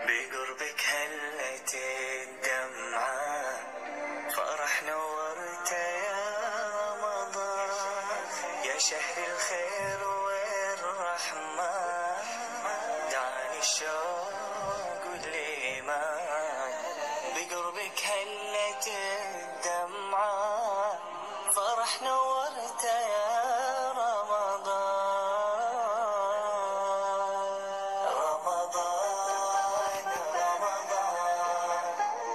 بقربك هلت الدمعة فرح نورت يا رمضان يا شهر الخير والرحمة دعني الشوق والإيمان بقربك هلت الدمعة فرح نورت يا رمضان رمضان رمضان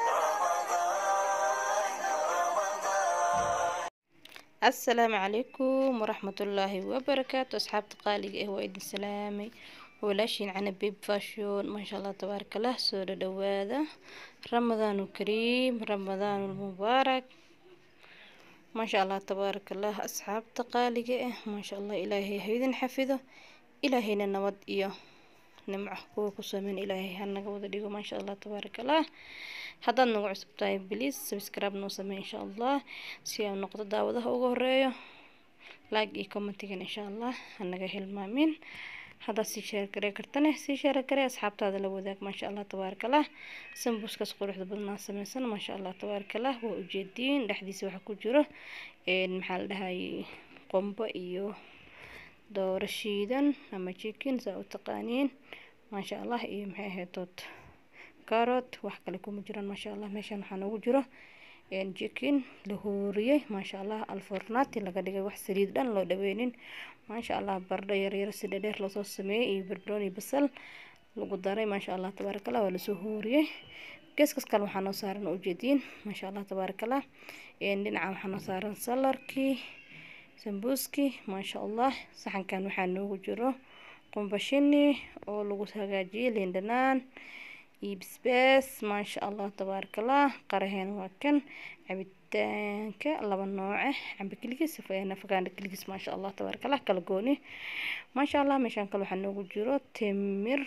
رمضان رمضان asalaamu calaykum waraxmatullaahi wabarakaatu asxaabta qaaliga ah waa idin salaamay walaashiin cana bib fashion maasha allah tabaarakallah soo dhadhawaada ramadaanu kariim ramadaanu mubaarak maasha allah tabaarakallah asxaabta qaaliga ah maasha allah ilaahay ha idin xafido ilaahayna nabad iyo nimco kuwa ku sameyn ilaahay ha naga wada dhigo maasha allah tabaarakallah haddaad nagu cusub tahay bliis subscribe noo samey insha allah si aan noqdo daawadaha ugu horeeyo like iyo commentigan insha allah hanaga hilmaamin haddaad sii sheer garee kartane sii sheer garee asxaabtaada la wadaag maasha allah tabaarakallah sambuuskaas quruxda badnaa sameysan maasha allah tabaarakallah waa ujeediin dhexdiisa waxaa ku jiro maxaa la dhahayay qombo iyo dooro shiidan ama chicken saa u taqaaniin maasha allah iyo maxay ahayd dood carrot wax kale kuma jiraan maasha allah meeshan waxaa noogu jiro jikin la huuriyey maasha allah alfornati laga dhigay wax saliid dhan loo dhaweynin maasha allah bardho yaryar si dhadheer loosoo sameeyey iyo barbarooni basal lagu daray maasha allah tabaarakallah waa lasoo huuriyey geeskas kale waxaa noo saaran ujeediin maasha allah tabaarakallah dhinaca waxaa noo saaran salarkii sambuuskii maasha allah saxankan waxaa noogu jiro qumbashini oo lagu hagaajiyey liin dhanaan iyo bisbaas maasha allah tabaarakallah qaraheen waa kan cabitaanka laba nooce cambe keligiis nafagaana keligiis maasha allah tabaarakallah kala gooni maasha allah meeshaan kale waxaa noogu jiro timir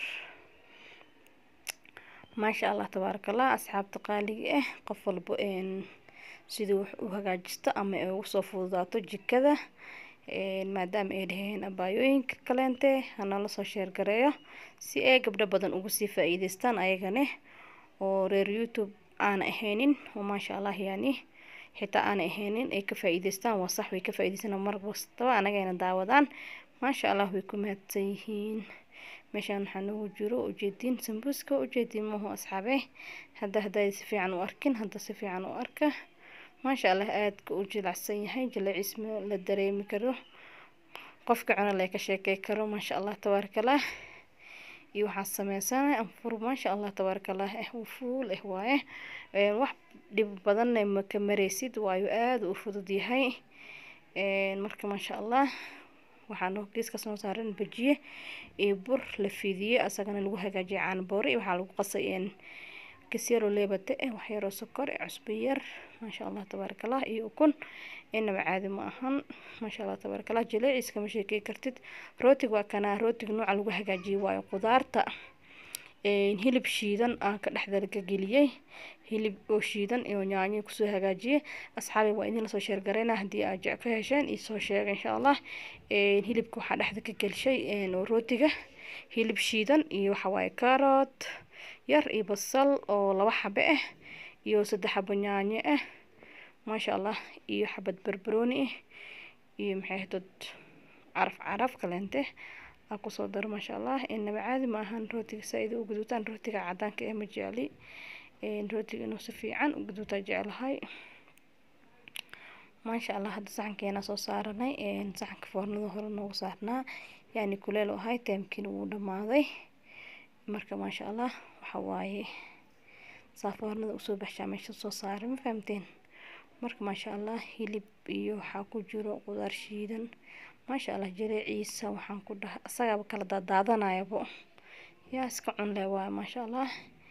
maasha allah tabaarakallah asxaabta qaaliga ah qof walba sidii wax u hagaajisto ama ay ugu soo fududaato jikada maadaama ay dhaheen abaayooyinka kaleente hanala soo sheergareeyo si ay gabdho badan ugu sii faa-iideystaan ayagane oo reer youtube aana ahaynin oo maasha allah yani xitaa aana ahaynin ay ka faa-iideystaan waa sax way ka faa-iideystaan mar kastaba anagayna daawadaan maasha allah way ku mahadsan yihiin meeshaan waxaa noogu jiro ujeediin sambuuska ujeediin mahu asxaabe hadda hadday si fiican u arkin hadda si fiican u arka maasha allah aadka u jilacsan yahay jalacisma la dareemi karo qofka cuna lee ka sheekey karo maasha allah tabaarakallah iyo waxaa sameysanay anfur maasha allah tabaarakallah eh uu fuul eh waaye wax dhib badanna maka mareysid waayo aada u fudud yahay marka maasha allah waxaa geeskaas noo saaran bajiye iyo bur la fidiye asagana lagu hagaajiyay caanboore waxaa lagu qasay kasyaro leebate eh waxyaroo sokor cusbo yar maasha allah tabaarakallah iyo ukun inaba caadi ma ahan maasha allah tabaarakallah jaleeciis kama sheekey kartid rootig waa kanaa rootig nooca lagu hagaajiyey waayo qudaarta hilib shiidan aan ka dhexda laga geliyey hilib oo shiidan iyo yaanyo kusoo hagaajiyey asxaabi waa idin lasoo sheergareyna haddii aad jec ka hesheen isoo sheega insha allah hilibka waxaa dhexda ka gelshay oo rootiga hilib shiidan iyo waxawaaye carrot yar iyo basal oo laba xabe ah iyo saddex xabo yaanyo ah maasha allah iyo xabad barbarooni ah iyo maxay dad caraf caraf kaleente aa kusoo daro maasha allah inaba caadi ma ahan rootiga saa-ida u guduutaan rootiga cadaanka ee ma jecli rootiga inuu si fiican u guduutaa jeclahay maasha allah hadda saxankeena soo saaranay saxanka foornada hore noogu saarnaa yani kuleel u ahay taamkiina wuu dhamaaday marka maasha allah waxa waaye saafoornada usoo baxshaa meesha soo saaray ma fahamteen marka maasha allah hilib iyo waxaa ku jiro qudaar shiidan maasha allah jaleeciisa waxaan ku dhaha isagaaba kala daadaadanayabo yaa iska cunle waay maasha allah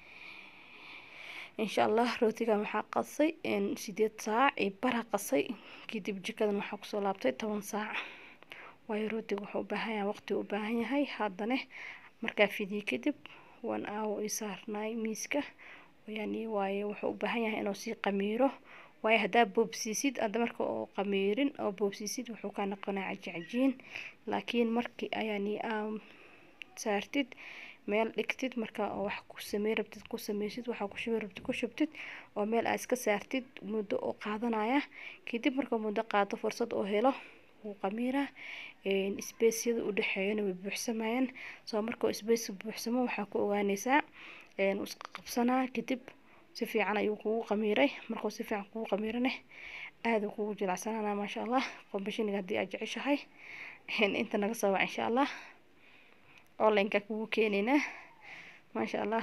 insha allah rootigan waxaa qasay sideed saac iyo bara qasay kadib jikadan waxaa kusoo laabtay toban saac waayo rootiga wuxuu u baahan yahay waqti u baahan yahay haddana markaa fidiye kadib waan aawo i saarnaay miiska yani waaye wuxuu u baahan yahay inuu sii qamiiro waayo haddaa boobsiisid hadda marka oo qamiirin oo boobsiisid wuxuu kaa noqonaa cajicajiin laakiin markii ayaani aa saartid meel dhigtid marka oo wax ku samey rabtid ku sameysid waxaa ku shubi rabtid ku shubtid oo meel aad iska saartid muddo oo qaadanaya kadib marka muddo qaato fursad oo helo wuu qamiira spaceyada u dhexeeyana way buuxsamayaan soo markuu space buuxsamo waxaa ku ogaaneysaa wuu iska qabsanaa kadib si fiican ayuu kugu qamiiray markuu si fiican kugu qamiirane aada uu kugu jilacsanana maasha allah qombashiniga haddii aad jeceshahay inta naga soo wac insha allah onlineka kugu keeneynaa maasha allah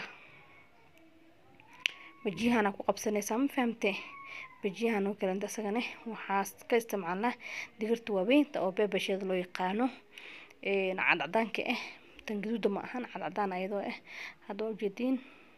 bajiyahana ku qabsanaysaa ma fahamte bajiyahan oo kalenta isagane waxaa ka isticmaalnaa digirta waaweynta oo beebasheeda loo yaqaano cadcadaanka ah tan gaduuda ma ahan cadcadaan ayadoo ah hadda waa ujeediin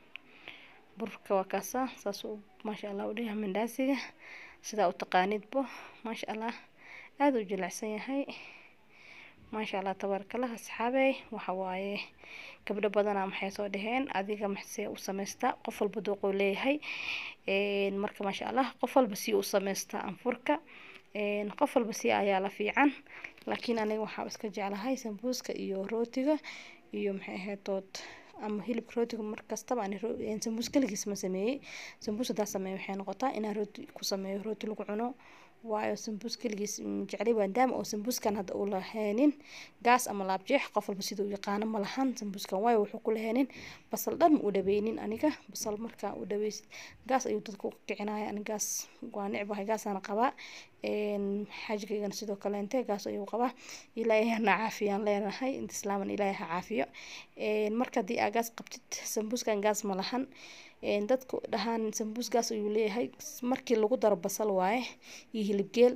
burka waa kaasa saas maasha allah u dhigaha mandhaasiga sidaa u taqaanidbo maasha allah aada u jilicsan yahay maasha allah tabaarakallah asxaabey waxa waaye gabdho badana maxay soo dhaheen adiga maxsee u samaystaa qof walba dooquu leeyahay marka maasha allah qof walba si u samaystaa anfurka qof walba si ayaa la fiican laakiin aniga waxaa iska jeclahay sambuuska iyo rootiga iyo maxay ahayd dood ama hilibka rootiga markastaba aan sambuus kaligiis ma sameeyey sambuus hadaa sameeyo waxay noqotaa inaan rooti ku sameeyo rooti lagu cuno waayo sambuus kaligiis jeclay maadaama oo sambuuskan hadda uu lahaynin gaas ama laabjeex qof walba sida u yaqaano ma lahan sambuuskan waayo wuxuu ku lahaynin basal dhan ma u dhaweynin aniga basal markaa u dhaweysid gaas ayuu dadka u kicinaya ani gaas waa necbahay gaasaan qabaa xaajigaygana sidoo kaleente gaas ayuu qabaa ilaahay hana caafiyaan leenahay inta islaaman ilaahay ha caafiyo marka haddii aa gaas qabtid sambuuskan gaas ma lahan dadku dhahaan sambuus gaas ayuu leeyahay markii lagu daro basal waaye iyo hilibgeel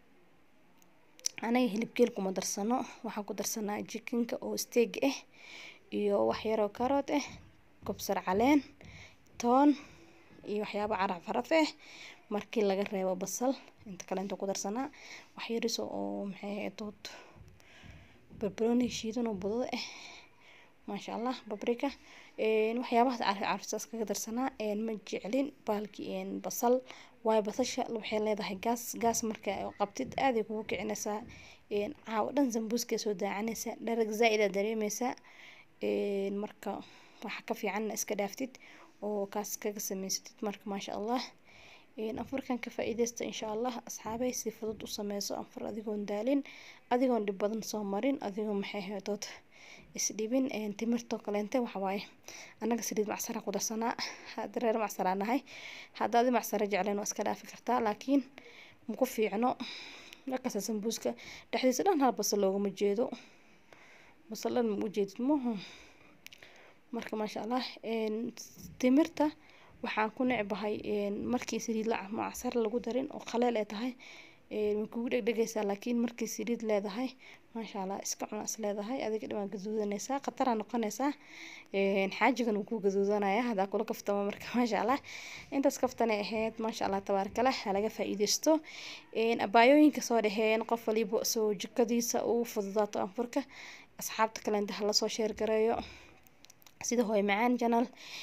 anaga hilibgeel kuma darsano waxaan ku darsanaa jikinka oo steeg ah iyo wax yaroo karood ah kobsar caleen toon iyo waxyaabo caraf caraf ah markii laga reebo basal inta kale inta ku darsanaa wax yariso oo maxay ahayd barbarooni shiidan oo budada ah maasha allah babrika waxyaabahaas carfisaas kaga darsanaa ma jeclin baalki basal waayo basasha waxay leedahay gaas gaas marka qabtid aaday kugu kicinaysaa caawo dhan sambuuskay soo daacanaysaa dharag zaa-idaa dareemeysaa marka waxa ka fiicanna iska dhaaftid oo kaas kaga samaysatid marka maasha allah anfurkan ka faa-iideysta insha allah asxaabay si fudud u sameyso anfur adigoon daalin adigoon dhib badan soo marin adigoo maxay haydood isdhibin timirtoo kaleente waxawaaye annaga saliid macsara ku darsanaa dareer macsaraa nahay haddaadi macsara jecleen waa iska dhaafi kartaa laakiin maku fiicno markaasa sambuuska dhexdiisa dhan hal basal loogama jeedo basal dhan ma ujeedid muhu marka maasha allah timirta waxaan ku necbahay markii saliid macsar lagu darin oo qaleel ay tahay way kugu dhegdhegaysaa laakiin markii saliid leedahay maasha allah iska cuna is leedahay adiga dhibaan gaduudanaysaa khataraa noqonaysaa xaajigan wuu ku gaduudanaya haddaa kula kaftamo marka maasha allah intaas kaftanay ahayd maasha allah tabaarkala ha laga faa-iideysto abaayooyinka soo dhaheen qof waliba soo jikadiisa uu fududaato anfurka asxaabta kalenta hala soo sheer gareeyo sida hooy macaan janal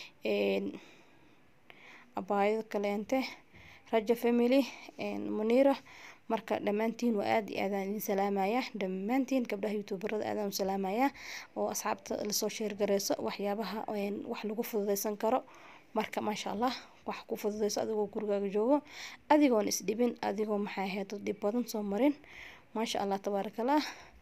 abaayada kaleente raja family muniira marka dhammaantiin waa aada iyo aadaan idin salaamaya dhammaantiin gabdhaha youtuberada aadaan u salaamaya oo asxaabta lasoo sheergareyso waxyaabaha wax lagu fududeysan karo marka maasha allah wax ku fududeyso adigoo gurigaaga joogo adigoon isdhibin adigoo maxay ahayd dhib badan soo marin maasha allah tabaarakallah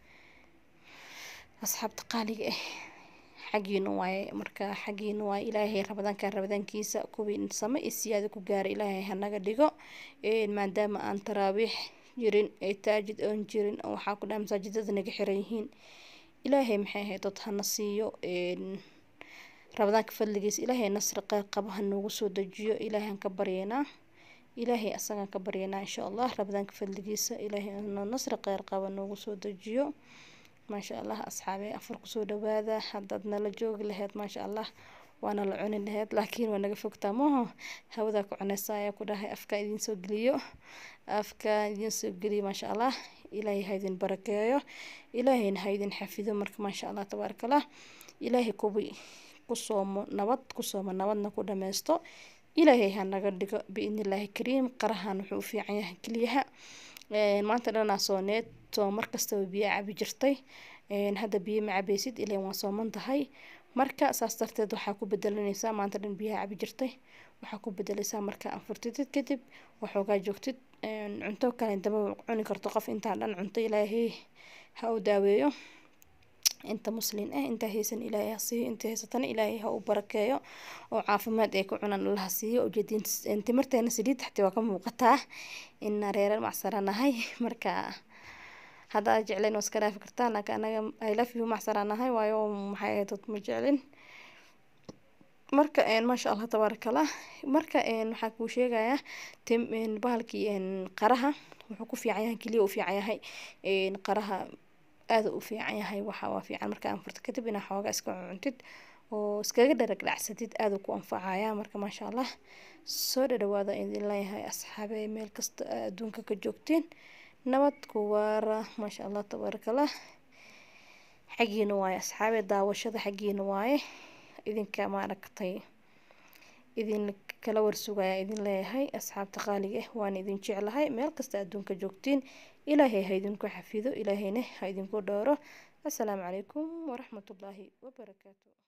asxaabta qaaliga ah xaggiina waaye marka xaggiina waaye ilaahay rabadaanka rabadaankiisa kuwii same iyo siyaada ku gaara ilaahay hanaga dhigo maadaama aan taraawiix jirin ee taajid oon jirin waxaa ku dhaha masaajidada naga xiran yihiin ilaahay maxay ahayd dad hana siiyo rabadaanka fadligiisa ilaahay nasri qeyr qaba ha noogu soo dejiyo ilaahay aan ka baryeynaa ilaahay asagaan ka baryeynaa insha allah rabadaanka fadligiisa ilaahay nasri qeyr qaba noogu soo dejiyo maasha allah asxaabey afar kusoo dhawaada haddaad nala joogi laheyd maasha allah waana la cuni laheyd laakiin waa naga fogtaa maho hawadaa ku cuneysa ayaa ku dhahay afka idiin soo geliyo afka idiin soo geliyo maasha allah ilaahay ha idin barakeeyo ilaahayna ha idin xafido marka maasha allah tabaarakallah ilaahay kuwi ku soomo nabad ku soomo nabadna ku dhameysto ilaahay ha naga dhigo biidnillaahi kariim qarahan wuxuu u fiican yahay keliyaha maanta dhanaa sooneed soo markastaba biyo cabi jirtay hadda biyo ma cabeysid ilan waa sooman tahay marka saas darteed waxaa ku bedelanaysaa maanta dhan biyaha cabi jirtay waxaa ku bedelaysaa marka anfurtidid kadib waxoogaa joogtid cunto kale daba cuni karto qof intaa dhan cunto ilaahay ha u daaweeyo inta muslin ah inta haysan ilaahay ha siiyo inta haysatana ilaahay ha u barakeeyo oo caafimaad ay ku cunaan allaha siiyo ujeedin timirteena saliid xataa waa ka muuqataa ina reerar macsaranahay marka haddaa jecleen waa iska dhaafi kartaa laakiin anaga i love you macsaranahay waayo maxay ahayd dad ma jeclin marka maasha allah tabaaraka allah marka waxaa kuu sheegayaa tim bahalkii qaraha wuxuu ku fiican yahay keliya u fiican yahay qaraha aada u fiican yahay waxa waa fiican marka anfurta kadib inaa xoogaa iska cuntid oo iskaga dharagdhacsatid aada ku anfacaya marka maasha allah soo dhadhawaada idin leeyahay asxaabe meel kasta adduunka ka joogtiin nabad ku waara maasha allah tabaaraka allah xaggiina waaye asxaabe daawashada xaggiina waaye idinka maaragtay idin kala warsugaya idin leeyahay asxaabta qaaliga ah waan idin jeclahay meel kasta adduunka joogtiin ilaahay ha idinku xafido ilaahayna ha idinku dhowro assalaamu calaykum waraxmatullaahi wabarakaatu